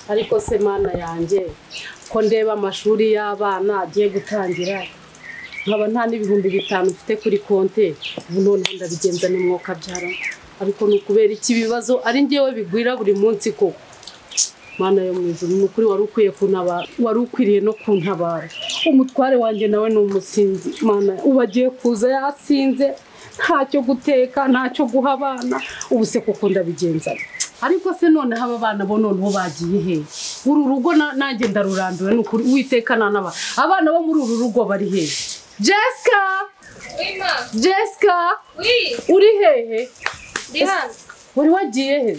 ariko se mana yanjye ko ndeba amashuri y'abana agiye gutangira nkaba nta n'ibihumbi bitanu mfite kuri konte ubu noneho ndabigenza n'umwuka byara ariko ni ukubera iki ibibazo ari ngewe bigwira buri munsi koko mana yo mu ijuru ni ukuri wari ukwiye kuntabara wari ukwiriye no kuntabara umutware wanjye nawe ni umusinzi mana ubu agiye kuza yasinze ntacyo guteka ntacyo guha abana ubu se koko ndabigenza ariko se noneho aba bana bo noneho bagiye he uru rugo na- nanjye ndarurandura ni ukuri uwiteka nanaba abana bo muri uru rugo bari he jessica Oui, ma. jessica Oui, uri hehe ndi hano. wari wagiye he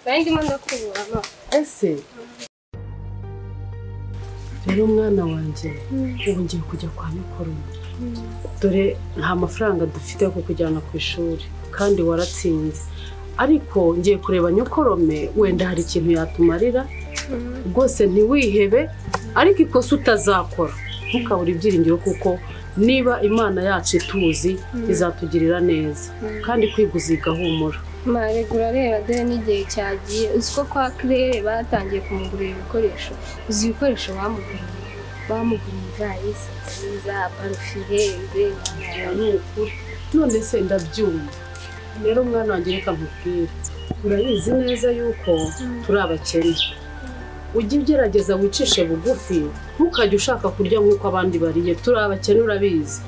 Nari ndimo ndakubura, ma. ese rero mwana wanjye ubu ngiye kujya kwa nyokuru dore nta mafaranga dufite yo kukujyana ku ishuri kandi waratsinze ariko ngiye kureba nyokorome wenda hari ikintu yatumarira rwose ntiwihebe ariko ikosa utazakora ntukabure ibyiringiro kuko niba imana yacu ituzi izatugirira neza kandi kwiguza igahumura Ma, reka urareba dore n'igihe cyagiye uzi ko kwa kirere batangiye kumugurira ibikoresho uzi ibikoresho bamuguriye bamuguriye ivarisi nziza parufire Aha ni ukuri none se ndabyumva rero mwana wanjye reka nkubwire urabizi neza yuko turi abakene ujye ugerageza wicishe bugufi ntukajye ushaka kurya nk'uko abandi bariye turi abakene urabizi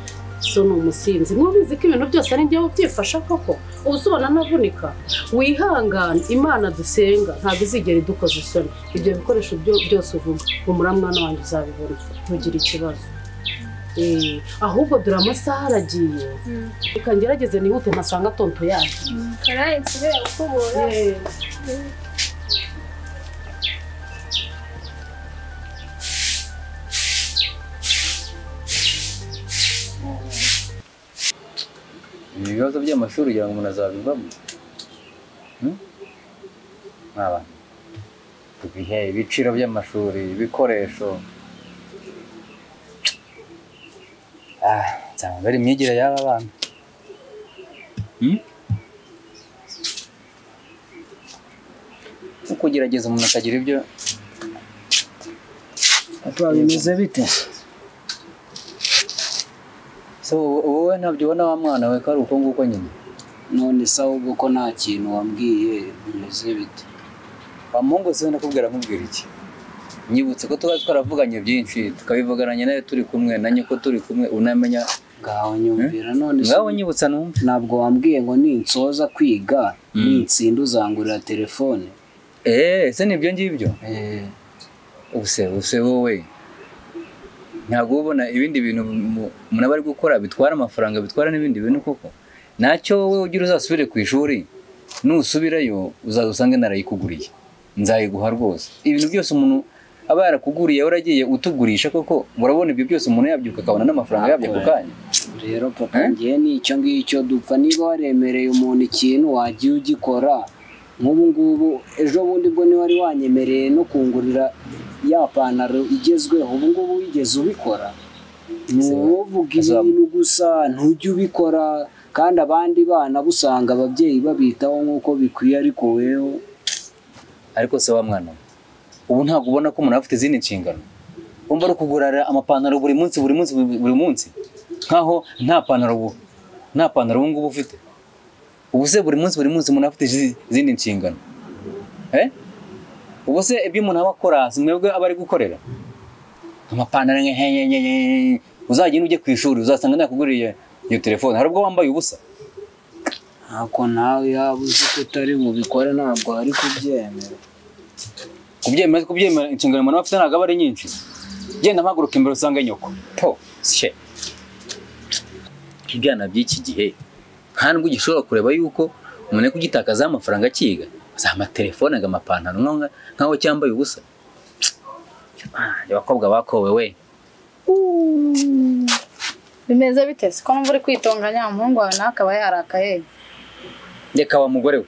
so ni umusinzi ntubizi ko ibintu byose ari njyewe byifasha koko ubu ubona navunika wihangane imana dusenga ntabwo izigera idukoza isoni ibyo bikoresho byo- byose uvuga humura mwana wanjye uzabibona ntugire ikibazo Eh, ahubwo dore amasaha aragiye reka ngerageze nihute ntasanga tonto yacu karaye kirere ukubura ibi bibazo by'amashuri ugira ngo umuntu azabivamo Hmm? mwa bantu ibihe ibiciro by'amashuri ibikoresho Ah, nzaba mbere imyigire y'aba bana Hmm? uko ugerageza umuntu akagira ibyo papa bimeze bite so wowe- wowe ntabyo ubona wa mwana we ko ari uko nguko nyine none se ahubwo ko nta kintu wambwiye bimeze bite wa mungu se nakubwira nkubwira iki nyibutse ko tuba twaravuganye byinshi tukabivugananye nawe turi kumwe na nyoko turi kumwe unamenya ngaho nyumvira none se ngaho nyibutsa numve ntabwo wambwiye ngo ninsoza kwiga Mm. nintsinda uzangurira telefone eee ese nibyo ngibyo ubuse ubuse wowe ntabwo uba ubona ibindi bintu mu- umuntu aba ari gukora bitwara amafaranga bitwara n'ibindi bintu koko ntacyo wowe ugira uzasubire ku ishuri nusubirayo uzaza usange narayikuguriye nzayiguha rwose ibintu byose umuntu aba yarakuguriye waragiye utugurisha koko murabona ibyo byose umuntu yabyuka akabona n'amafaranga yabyo ako kanya rero papa Eh? ngiye nicyo ngicyo dupfa niba waremereye umuntu ikintu wagiye ugikora nk'ubu ngubu ejo bundi bwo niba wari wanyemereye no kungurira ya pantaro igezweho ubu ngubu wigeze ubikora ni wowe uvuga Azam- ibintu gusa ntujye ubikora kandi abandi bana busanga ababyeyi babitaho nk'uko bikwiye ariko wewe ariko se wa mwana we, ubu ntabwo ubona ko umuntu aba afite izindi nshingano wumva ari ukugurara amapantaro buri munsi buri munsi buri buri munsi nkaho nta pantaro ubu nta pantaro ubu ngubu ufite ubu se buri munsi buri munsi umuntu aba afite izi- izindi nshingano eh? ubu se ibyo umuntu aba akora si mwebwe aba ari gukorera amapantaro nke- nke- nke- nke- nke. uzagenda ujye ku ishuri uzasanga nakuguriye iyo telefone hari ubwo wambaye ubusa ntako nawe yaba uzi ko utari bubikore ntabwo ari kubyemera kubyemera kubyemera inshingano umuntu aba afite ntabwo aba ari nyinshi genda mpaguruka imbere usange nyoko po she ibyana by'iki gihe nta nubwo gishobora kureba yuko umuntu ari kugitakazaho amafaranga akiga za amatelefone aga amapantaro nkaho nkaho cyambaye ubusa Ah, abakobwa bakowe we bimeze bite si ko numva uri kwitonganya umuhungu wawe nawe akaba yarakaye reka wa mugore we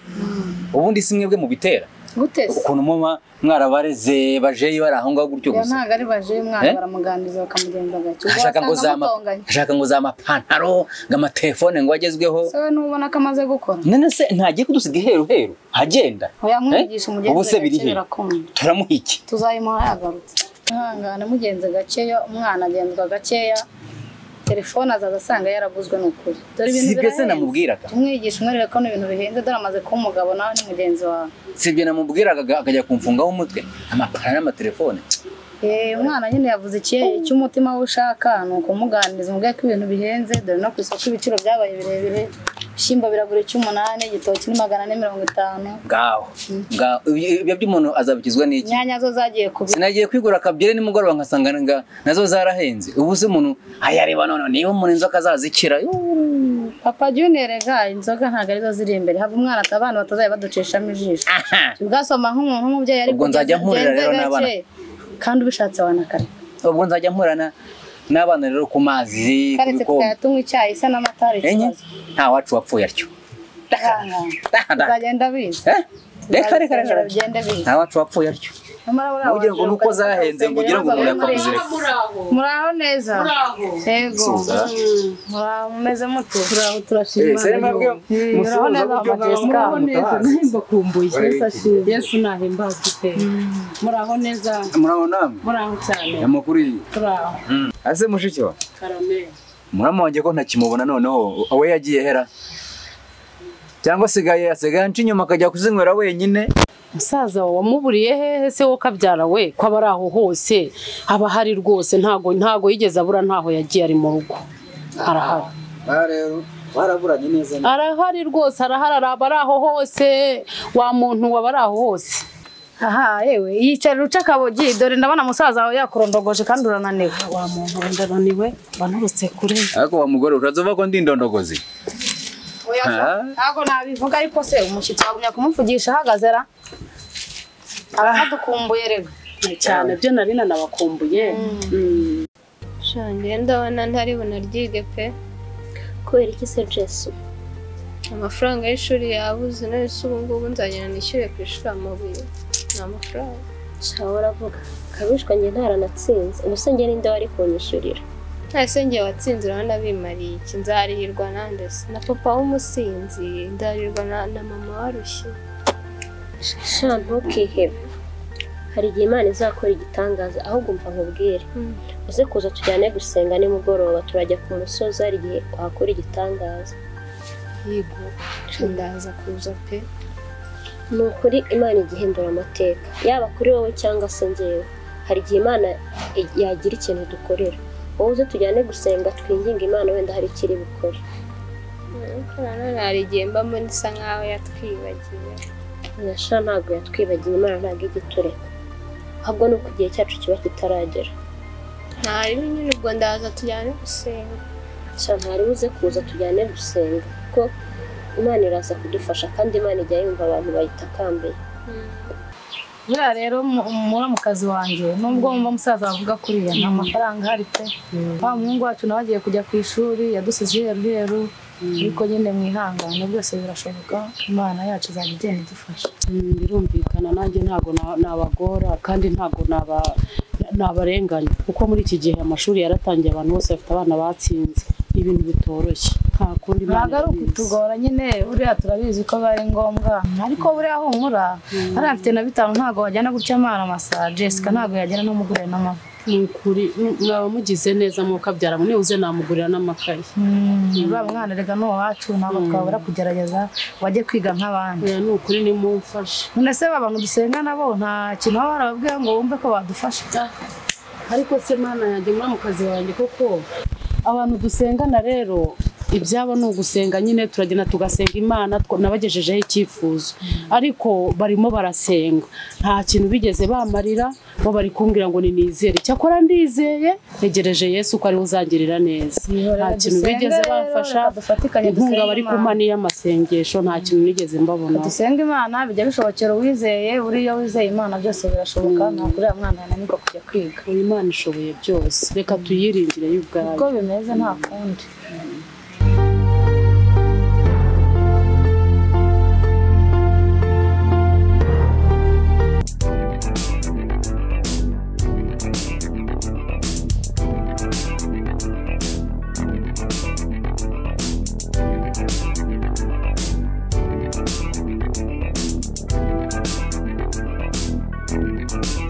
ubundi si mwebwe mubitera gute se ukuntu muba mwarabareze bajeyi bari aho ngaho gutyo iyo gusa ntabwo ari baje umwana Eh? baramuganiriza bakamugenza gake ubwo ashaka ngo wasanga za ma- amutonganye ashaka ngo za mapantaro ngo amatelefone ngo agezweho so n'ubona ko amaze gukora none se ntagiye kudusiga iheru heru agenda yamwigisha ubu umugenzi se biri gake he birakunda turamuha iki tuzayimuha yagarutse ihangane mugenze gakeya umwana agenzwa gakeya telefone azaza asanga yaraguzwe ni ukuri dore ibintu sibyo se birahenze. namubwiraga umwigisha umwereka ko ni ibintu bihenze dore amaze kuba umugabo nawe ni mugenzi wawe sibyo namubwiraga aga- akajya kumfungaho umutwe amapantaro n'amatelefone Eh, umwana nyine yavuze iki- icyo umutima we ushaka ni ukumuganiriza umubwire ko ibintu bihenze dore no ku isoko ibiciro byabaye birebire ibishyimbo biragura icy'umunani igitoki ni magana ane mirongo itanu ngaho ngaho Ibyo- ibyo by'umuntu azabikizwa n'iki inyanya zo zagiye ku sinagiye kwigura akabyere nimugoroba nkasanga nga- nazo zarahenze ubu se umuntu ayareba none niba umuntu inzoka zazikira yuuu. papa junere ga inzoga ntabwo arizo ziri imbere hava umwana ati abana batazajya baducishamo ijisho aha ugasoma nk'umuntu nk'umubyeyi ariko Ubwo nzajya nkurira rero n'abana. kandi ubishatse wanakareka ubwo nzajya mpurana n'abana rero ku mazi ku karetse bikombe tukajya tunywa icyayi se n'amata hari enye ikibazo nta wacu wapfuye atyo Aha. uzagenda biza Eh? reka reka reka reka. ugende biza nta wacu wapfuye atyo Ntugire ngo nuko zahenze ngo ugire ngo umuntu yakwabuze muraho muraho neza muraho yego Suza. muraho mumeze mute turaho turashima Imana mbabwira rero. musoza urabona buryo mama Jessica. muraho neza nahimba kumbuye Urabona yesu ashimwe yesu nahimbaza iteka muraho neza muraho namwe muraho cyane amakuru iyi turaho ase mushiki wa karameri murama wanjye ko ntakimubona noneho we yagiye hera cyangwa asigaye asigaye anca inyuma akajya kuzinywera wenyine musaza wawe wamuburiye hehe se wo kabyara we ko aba ari aho hose aba ahari rwose ntago ntago yigeze abura ntaho yagiye ari mu rugo arahari rero waraburanye neza arahari rwose arahari araba ari aho hose wa muntu waba ari aho hose aha yewe yicara uca akabogi dore ndabona musaza wawe yakurondogoje kandi urananiwe wa muntu wenda naniwe banturutse kure ariko wa mugore urazuba ko ndi indondogozi Oya, so, Ah. ntabwo nabivuga ariko se umushyitsi wagumya kumuvugisha ahagaze ra arahadukumbuye rero cyane byo nari nanabakumbuye Mm. shanjye ndabona ntari bunaryige pe kubera iki se Jesu amafaranga y'ishuri yabuze none se ubu ngubu nzagenda nishyure ku ishuri amabuye ni amafaranga shaho uravuga kabishwa njye ntaranatsinze ubuse njye ninde wari kunyishyurira ntase ngiye watsinze urabona bimariye iki nzarihirwa nande se na papa w'umusinzi nzarihirwa na- na mama warushye sha ntukihebe hari igihe Imana izakora igitangaza ahubwo umva nkubwire Mm. uze kuza tujyane gusenga nimugoroba turajya ku musozi hari igihe wahakora igitangaza yigo ndaza kuza pe ni ukuri Imana igihindura amateka yaba kuri wowe cyangwa se njyewe hari igihe Imana yagira ikintu dukorera wowe uze tujyane gusenga twinginga Imana wenda hari ikiri bukore none hari igihe mbamo nisa nkaho yatwibagiwe Nyasha ntabwo yatwibagiye Imana ntabwo ijya itureka ahubwo ni uko igihe cyacu kiba kitaragera nta rimwe nyine ubwo ndaza tujyane gusenga cyane hari uze kuza tujyane gusenga kuko Imana iraza kudufasha kandi Imana ijya yumva abantu bayitakambiye buriya rero mu- muramukazi wanjye nubwo wumva musaza bavuga kuriya nta mafaranga ahari pe wa muhungu wacu nawe agiye kujya ku ishuri yadusize iheru heru ariko nyine mwihangane byose birashoboka imana yacu izajya igenda idufasha Mm, birumvikana nanjye ntabwo na- nabagora kandi ntabwo naba- nabarenganya kuko muri iki gihe amashuri yaratangiye abantu bose bafite abana batsinze ni ibintu bitoroshye nta kundi ntabwo ari irabizi. ukutugora nyine buriya turabizi ko biba ari ngombwa ariko buriya humura hariya mfite na bitanu ntabwo wajyana gutya amara amasa jessica ntabwo yajyana n'umugurire n'amavuta ni ukuri mm, mwaba mugize neza mwuka byara nibuze namugurira n'amakaye uriya mwana rega ni uwacu ntabwo twabura kugerageza wajye kwiga nk'abandi Eh, ni ukuri nimumfashe none se baba ngo dusenga nabo nta kintu baba barababwira ngo wumve ko badufasha ariko se mana yanjye muri mu kazi wanjye koko abantu dusengana rero ibyabo ni ugusenga nyine turagenda tugasenga imana twa- nabagejejeho icyifuzo ariko barimo barasenga nta kintu bigeze bamarira bo bari kumbwira ngo ninizere cyakora ndizeye ntegereje yesu ko ariwe uzangirira neza nta kintu dusenge bigeze rero, bamfasha reka dufatikanye inkunga dusenge bari Imana. kumpa n'iy'amasengesho nta kintu nigeze mbabona dusenga imana bijya bishobokera uwizeye buriya wizeye imana byose birashoboka ntabwo uriya mwana yananirwa kujya kwiga uyu imana ishoboye byose reka tuyiringire y'ubwayo uko bimeze nta kundi Thank you.